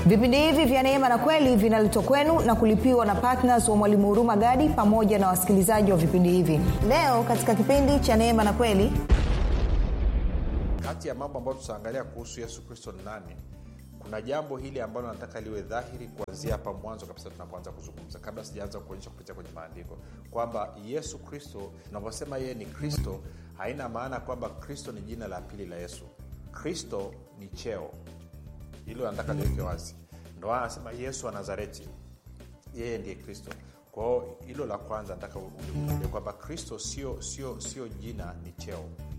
vipindi hivi vya neema na kweli vinaletwa kwenu na kulipiwa na ptns wa mwalimu huruma gadi pamoja na wasikilizaji wa vipindi hivi leo katika kipindi cha neema na kweli kati ya mambo ambayo tutaangalia kuhusu yesu kristo ni nani kuna jambo hili ambalo nataka liwe dhahiri kuanzia hapa mwanzo kabisa tunapoanza kuzungumza kabla sijaanza kuonyesha kupitia kwenye maandiko kwamba yesu kristo tunavyosema yeye ni kristo haina maana kwamba kristo ni jina la pili la yesu kristo ni cheo hilo nataka liweke wazi ndo anasema yesu wa nazareti yeye ndiye kristo kwao hilo la kwanza nataka uliuke kwamba kristo sio sio sio jina ni cheo